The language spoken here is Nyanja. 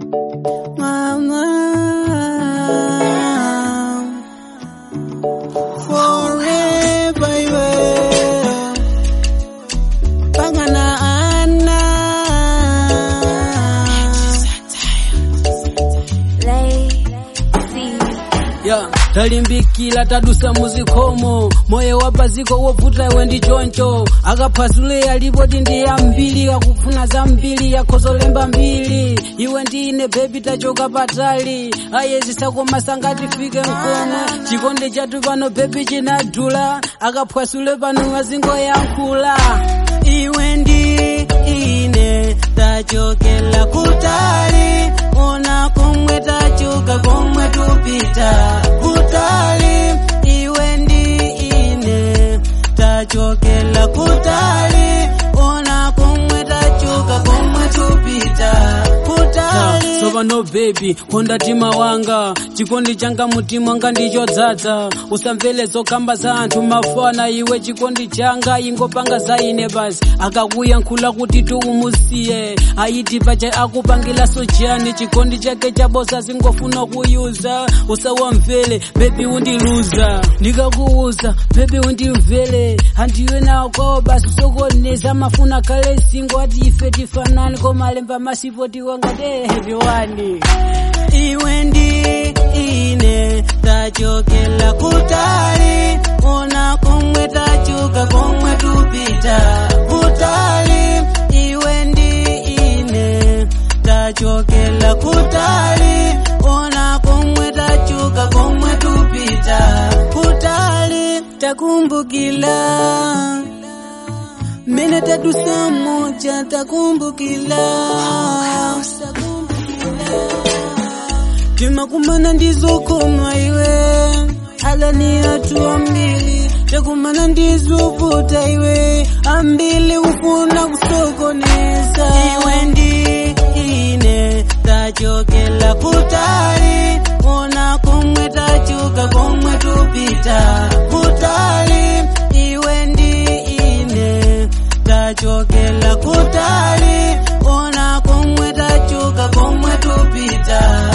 mama forever iwe pangana ana ya talimbikila tadusa muzikomo moyo wapaziko wovuta iwe ndi choncho akaphwasule alipoti ndi yambiri akufuna zambiri yakhozolemba mbiri iwe ndine bebi tachoka patali ayezisakoma sangatifike mkono chikondi chathu pano bebi chinadula akaphwasule pano wazingoyankhula iwe ndi ine tachokela kutali ona komwe tachoka komwe tupita kutali iwe ndi ine tachokela kutali ona komwe tachoka komwe tupita kutali so pano bebi konda tima wanga chikondi changa mutima wanga ndichodzaza usamvele zokamba za anthu mafana iwe chikondi changa ingopanga za ine basi akakuyankhula kuti tuumusiye ayiti pacha akupangilaso chiyani chikondi chake chabosa zingofuna kuyuza usawamvele bebi undiluza ndikakuuza bebi undimvele handiwe nawo kwawo basi sokoneza mafuna kale singo ati ife tifanani komalemba masipo tiwangatehevewani iwe ndi ine tachokela kutali ona komwe tachoka komwe tupita kutali iwe ndi ine tachokela kutali ona komwe tachoka komwe tupita kutali takumbukila mene tadusa moja takumbukila timakumana ndizokoma iwe alani atu ambili takumana ndizovuta iwe ambili ufuna kusokoneza iwe ndi ine tachokela kutali ona komwe tachoka komwe tupita kutali iwe ndi ine tachokela kutali ona komwe tachoka komwe tupita